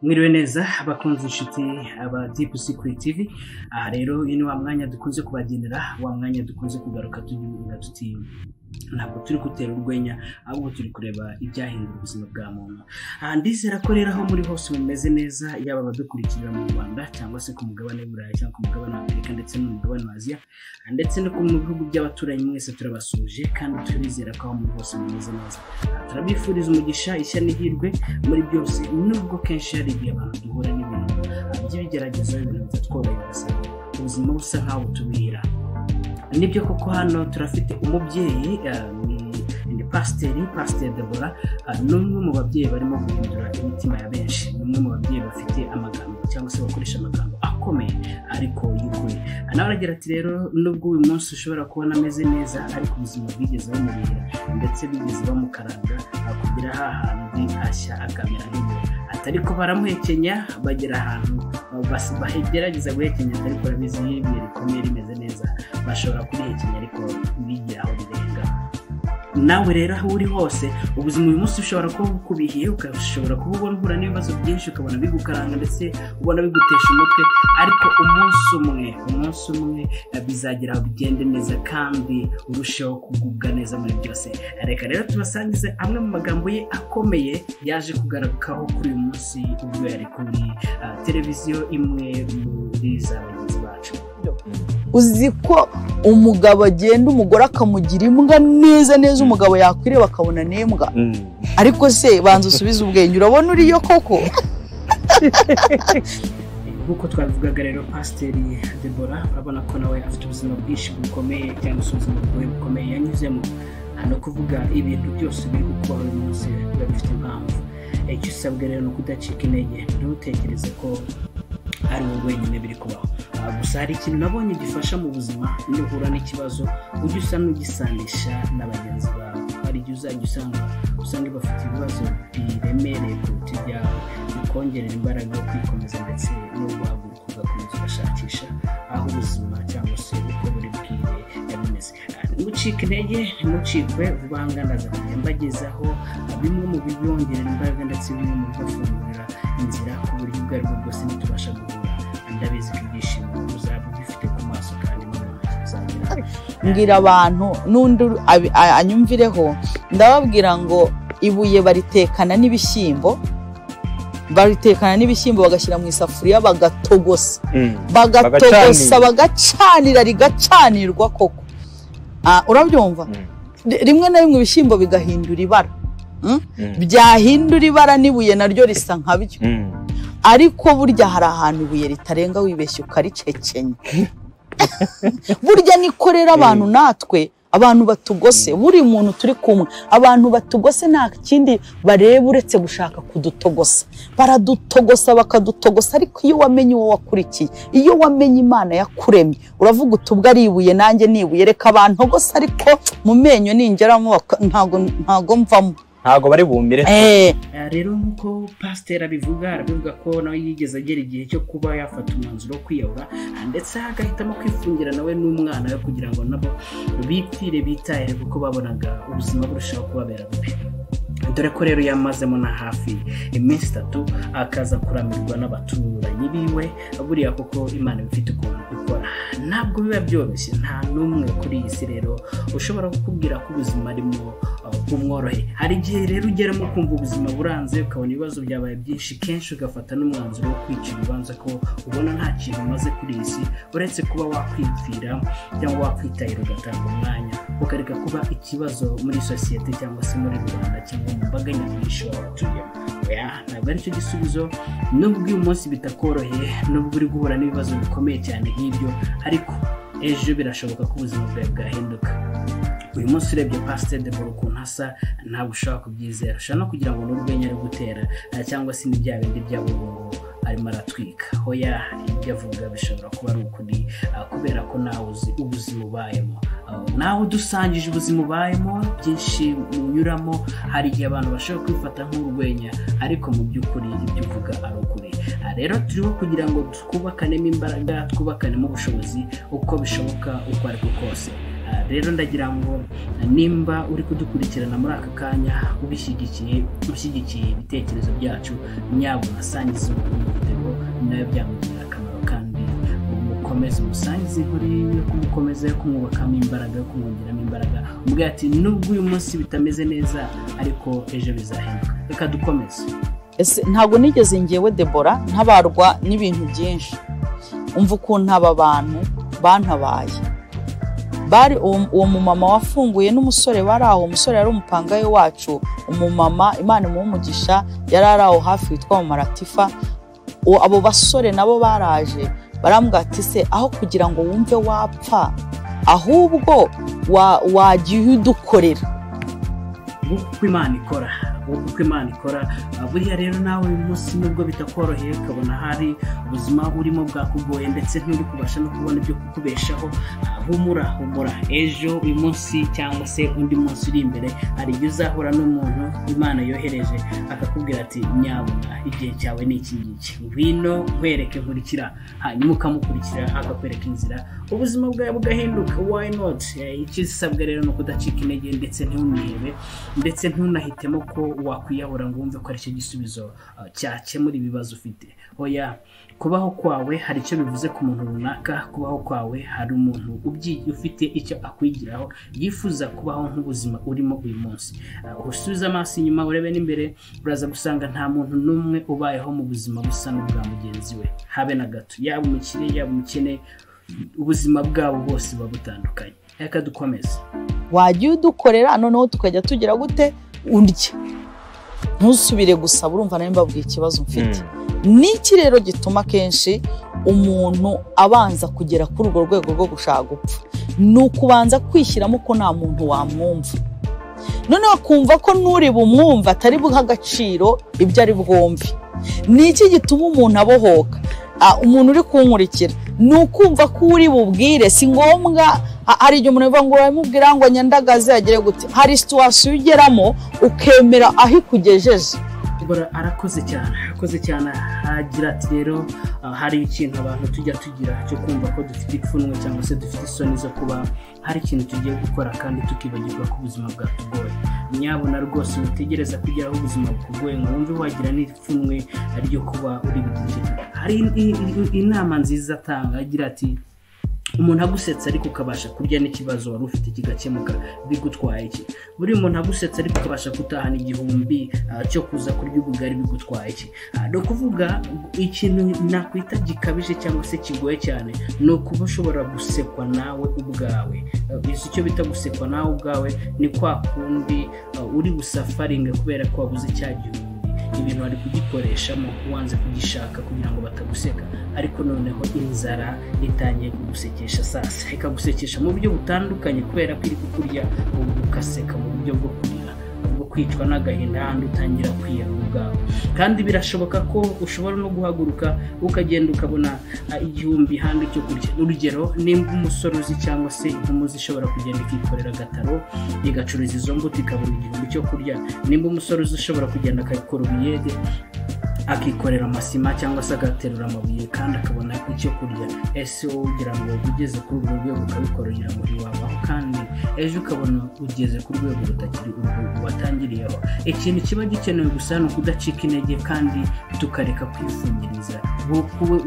mwiriwe neza abakunzi inshuti aba dipu sikuri tivi aha rero uyu ni wa mwanya dukunze kubagenera wa mwanya dukunze kugaruka tugira tuti ntabwo turi gutera urwenya ahubwo turi kureba ibyahindura ubuzima bwa muntu ndizera ko rero aho muri hose mumeze neza yaba abadukurikira mu rwanda cyangwa se ku mugabane w'iburayi cyangwa ku mugabane wa afurika ndetse no mu mugabane wa aziya ndetse no mu bihugu by'abaturanyi mwese turabasuje kandi turizera ko aho muri hose mumeze neza turabifuriza umugisha ishya n'ihirwe muri byose nubwo kenshi hari igihe abantu duhura n'ibintu by'ibigeragezo ibintu bitatworohera gusa ubuzima busa nk'aho butubuhira nibyo koko hano turafite umubyeyi eh, ni- ni pasiteri pasiteri debora ni umwe mu babyeyi barimo guhindura imitima ya benshi ni umwe mu babyeyi bafite amagambo cyangwa se bakoresha amagambo akomeye ariko y'ukuri Ah, nawe aragira ati rero nubwo uyu munsi ushobora kubona ameze neza ariko ubuzima bwigeze bumurira ndetse bigeze bamukaranga akugera ha hantu hashya akamera nk'igihe atari ko baramuhekenya bagera ahantu ah, bas- bagerageza guhekenya ariko barabizi nk'ibihe rikomeye rimeze neza bashobora kurihekenya ariko bigira aho birenga nawe rero aho uri hose ubuzima uyu munsi ushobora kuba bukubihiye ukashobora kuba ubona uhura n'ibibazo byinshi ukabona bigukaranga ndetse ubona bigutesha umutwe ariko umunsi umwe umunsi umwe eh, bizagira aho bigende neza kandi urusheho kugubwa neza muri byose reka rero tubasangize amwe mu magambo ye akomeye yaje kugarukaho kuri uyu munsi ubwo yari kuri ah, televiziyo imwe muri za bagenzi bacu uzi ko umugabo agenda umugore akamugira imbwa neza neza umugabo yakwireba akabona n'imbwa ariko se banza usubize ubwenge urabona uriyo koko nk'uko twabivugaga rero pasiteri debora urabona ko nawe afite ubuzima bwinshi bukomeye cyangwa se ubuzima bugoye bukomeye yanyuzemo ni ukuvuga ibintu byose biri gukubaho uyu munsi biba bifite impamvu icyo usabwa rero ni ukudacika intege ntutekereze ko ari wowe wenyine biri kubaho Ah, gusa hari ikintu nabonye gifasha mu buzima iyo uhura n'ikibazo ujye usa n'ugisanisha na bagenzi bawe hari igihe uzajya usanga usanga bafite ibibazo biremereye kuruta ibyawe bikongerera imbaraga yo kwikomeza ndetse no guhaguruka ugakomeza ugashakisha aho ubuzima cyangwa se uko buri bwire yabimeze ntucike intege ntucikwe vuba aha ngaha ndaza kujya mbagezaho bimwe mu bibongerera imbaraga ndetse bimwe mu bibafungurira inzira ku buryo ubwo ari bwo bwose ntitubasha guhura ndabizi ko ibyishimo uzaba ubifite ku maso kandi n'umuntu uzagira mbwira abantu n'undi uri- abi- a- anyumvireho ndababwira ngo ibuye baritekana n'ibishyimbo baritekana n'ibishyimbo bagashyira mu isafuriya bagatogosa bagatogosa Bagacanira. bagacanira rigacanirwa koko Ah, urabyumva Ri- rimwe na rimwe ibishyimbo bigahindura ibara Mm? byahindura ibara n'ibuye naryo risa nka byo ariko burya hari ahantu ibuye ritarenga wibeshya ukaricecenya burya nikorera abantu natwe abantu batugose buri muntu turi kumwe abantu batugose nta kindi bareba uretse gushaka kudutogosa baradutogosa bakadutogosa ariko iyo wamenye uwo wakurikiye iyo wamenye imana yakuremye uravuga uti ubwo ari ibuye nanjye ni ibuye reka bantogose ariko mu menyo ningeramo baka- ntago ntago mvamo ntabwo bari bumire Eh, Eh, rero nk'uko pasiteri abivuga arabivuga ko nawe yigeze agera igihe cyo kuba yafata umwanzuro wo kwiyahura ah, ndetse agahitamo kwifungira nawe n'umwana we kugira ngo nabo bitire bitahire kuko babonaga ubuzima burushaho kubabera bubi dore ko rero yamazemo na hafi iminsi itatu akaza kuramirwa n'abaturanyi biwe buriya koko imana iba ifite ukuntu ikora ntabwo biba byoroshye nta n'umwe kuri iyi si rero ushobora kukubwira ko ubuzima arimo uh, bumworoheye hari igihe rero ugeramo ukumva ubuzima buranze ukabona ibibazo byabaye byinshi kenshi ugafata n'umwanzuro wo kwica urubanza ko ubona nta kintu umaze kuri iyi si uretse kuba wakwipfira cyangwa wakwitahira ugatanga umwanya ukareka kuba ikibazo muri sosiyete cyangwa se muri rubanda cyangwa mu mbaga nyamwinshi w'abatuyemo oya ntabwo aricyo gisubizo nubwo uyu munsi bitakoroheye nubwo uri guhura n'ibibazo bikomeye cyane nk'ibyo ariko ejo birashoboka ko ubuzima bwawe bwahinduka uyu munsi urebye pasiteri de boro ukuntu asa ntabwo ushobora kubyizera ushobora no kugira ngo ni urwenya ari gutera eh, cyangwa se ni bya bindi by'abungu arimo aratwika hoya ibyo avuga bishobora kuba ari ukuri eh, kubera ko nawe uzi ubuzima ubayemo Eh, nawe udusangije ubuzima ubayemo byinshi unyuramo hari igihe abantu bashobora kwifata nk'urwenya ariko mu by'ukuri ibyo uvuga ari ukuri Ah, rero turiho kugira ngo twubakanemo imbaraga twubakanemo ubushobozi uko bishoboka uko ariko kose rero ndagira ngo nimba uri kudukurikirana muri aka kanya ubishyigikiye ushyigikiye ibitekerezo byacu nyabwo unasangiza umuntu igitego nawe byamugirira akamaro kandi umukomeze umusangize kuri yo kumukomeza yo kumwubakamo imbaraga yo kumwongeramo imbaraga umubwira ati nubwo uyu munsi bitameze neza ariko ejo bizahinduka reka dukomeze ese ntabwo nigeze ngewe debora ntabarwa n'ibintu byinshi umva ukuntu aba bantu bantabaye bari uwo mumama wafunguye n'umusore bari aho umusore yari umupangaye wacu umumama imana imuha yari ari aho hafi witwa mumaratifa abo basore nabo baraje barambwati se aho kugira ngo wumve wapfa ahubwo wajya udukorera uko imana ikora uko imana ikora buriya rero nawe uyu munsi nubwo bitakoroheye ukabona hari ubuzima burimo bwakugoye ndetse nturi kubasha no kubona ibyo kukubeshaho humura humura ejo uyu munsi cyangwa se undi munsi uri imbere hari igihe uzahura n'umuntu imana yohereje akakubwira ati nyabona igihe cyawe ni iki ngiki ngwino nkwereke nkurikira hanyuma ukamukurikira akakwereka inzira ubuzima bwawe bugahinduka wayi noti ikisabwa rero ni ukudacika intege ndetse ntunihebe ndetse ntunahitemo ko wakwiyahura ngo wumve ko aricyo gisubizo cyakemura ibibazo ufite oya kubaho kwawe hari icyo bivuze ku muntu runaka kubaho kwawe hari umuntu ufite icyo akwigiraho yifuza kubaho nk'ubuzima urimo uyu munsi usubiza amaso inyuma urebe n'imbere uraza gusanga nta muntu n'umwe ubayeho mu buzima busa n'ubwa mugenzi we habe na gato yaba umukire yaba umukene ubuzima bwabo bwose buba butandukanye reka dukomeze wajya udukorera noneho tukajya tugira gute undya ntusubire gusa urumva nawe mbabwiye ikibazo mfite n'iki rero gituma akenshi umuntu abanza kugera kuri urwo rwego rwo gushaka gupfa ni ukubanza kwishyiramo ko nta muntu wamwumva noneho akumva ko n'uri bumwumva atari buhe agaciro ibyo ari bwumve ni iki gituma umuntu abohoka umuntu uri kunkurikira ni ukumva ko uri bubwire si ngombwa hari igihe umuntu avuga ngo uramubwira ngo nyandagaze agere gute hari situwasiyo ugeramo ukemera aho ikugejeje arakoze cyane arakoze cyane agira ati rero hari ikintu abantu tujya tugira cyo kumva ko dufite ipfunwe cyangwa se dufite isoni zo kuba hari ikintu tugiye gukora kandi tukibagirwa ko ubuzima bwatugoye nyabona rwose witegereza kugira aho ubuzima bukugoye ngo wumve wagira n'ipfunwe ryo kuba uri bugize hari inama nziza atanga agira ati umuntu agusetsa ariko ukabasha kurya n'ikibazo wari ufite kigakemuka bigutwaye iki buri muntu agusetsa ariko ukabasha gutahana igihumbi cyo kuza kurya ubugari bigutwaye iki ni ukuvuga ikintu nakwita gikabije cyangwa se kigoye cyane ni ukuba ushobora gusekwa nawe ubwawe bizi icyo bita gusekwa nawe ubwawe ni kwa kundi uri busafaringa kubera ko wabuze cya gihumbi ibintu bari kugikoreshamo wanze kugishaka kugira ngo bataguseka ariko noneho inzara itangiye kugusekesha sasa ikagusekesha mu buryo butandukanye kubera ko iri kukurya ukaseka mu buryo bwo kurira bwo kwicwa n'agahinda handi utangira kwiyara ubwawe kandi birashoboka ko ushobora no guhaguruka ukagenda ukabona igihumbi handi cyo kurya urugero nimba umusore uzi cyangwa se inkumuzi ishobora kugenda ikikorera agataro igacuruza izo mbuto ikabona igihumbi cyo kurya nimba umusore uzi ushobora kugenda akabikora ubuyede akikorera amasima cyangwa se agaterura amabuye kandi akabona icyo kurya ese wowe ugira ngo ugeze kuri urwo rwego ukabikorera muri wabaho kandi ejo ukabona ugeze ku rwego rutakiri urwo watangiriyeho ikintu kiba gikenewe gusa ni ukudacika intege kandi tukareka kwifungiriza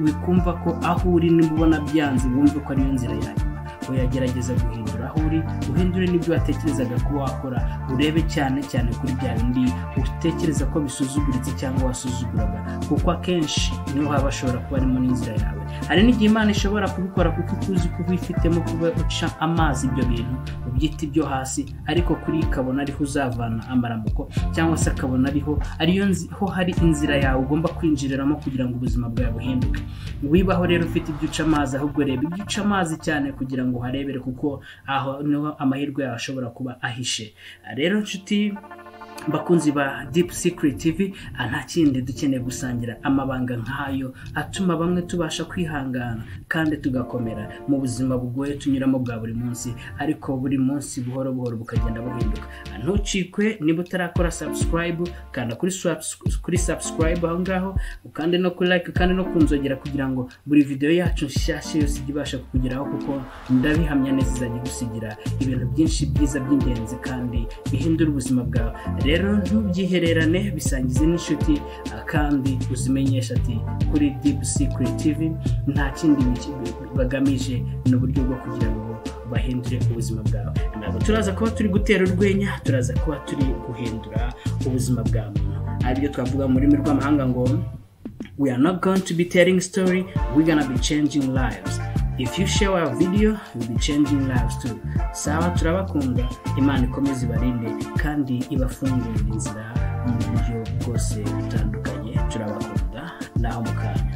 wikumva ko aho uri niba ubona byanze wumve ko ariyo nzira yanyu uyagerageza guhindura aho uri uhindure n'ibyo watekerezaga kuba wakora urebe cyane cyane kuri bya bindi utekereza ko bisuzuguritse cyangwa wasuzuguraga kuko akenshi niho haba hashobora kuba harimo n'inzira yawe hari n'igihe imana ishobora kubikora kuko ikuzi ko ubifitemo kuba uca amazi ibyo bintu ubyita ibyo hasi ariko kuri ikabona ariho uzavana amaramuko cyangwa se akabona ariho ariyo ho hari inzira yawe ugomba kwinjiriramo kugira ngo ubuzima bwawe buhinduke wibaho rero ufite ibyo uca amazi ahubwo reba ibyo uca amazi cyane kugira ngo ngo uharebere kuko aho niho amahirwe yawe ashobora kuba ahishe rero nshuti bakunzi ba dipu sikiriti tivi nta kindi dukeneye gusangira amabanga nk'ayo atuma bamwe tubasha kwihangana kandi tugakomera mu buzima bugoye tunyuramo bwa buri munsi ariko buri munsi buhoro buhoro bukagenda buhinduka ntucikwe niba utarakora sabusikarayibu kanda kuri sabusikarayibu aho ngaho ukande no kuri like kandi no kunzogera kugira ngo buri videwo yacu nshyashya yose ijye ibasha kukugeraho kuko ndabihamya neza izajya igusigira ibintu byinshi byiza by'ingenzi kandi bihindura ubuzima bwawe rero ntubyihererane bisangize n'inshuti kandi uzimenyesha ati kuri dipu sikiriti tivi nta kindi bagamije ni uburyo bwo kugira ngo bahindure ubuzima bwawe ntabwo turaza kuba turi gutera urwenya turaza kuba turi guhindura ubuzima bwa muntu aribyo twavuga mu rurimi rw'amahanga ngo we are not going to be telling story we gonna be changing lives if you share our video will be changing lives too sawa turabakunda imana ikomeze ibarinde kandi ibafungurire inzira mu buryo bwose butandukanye turabakunda naho mukanya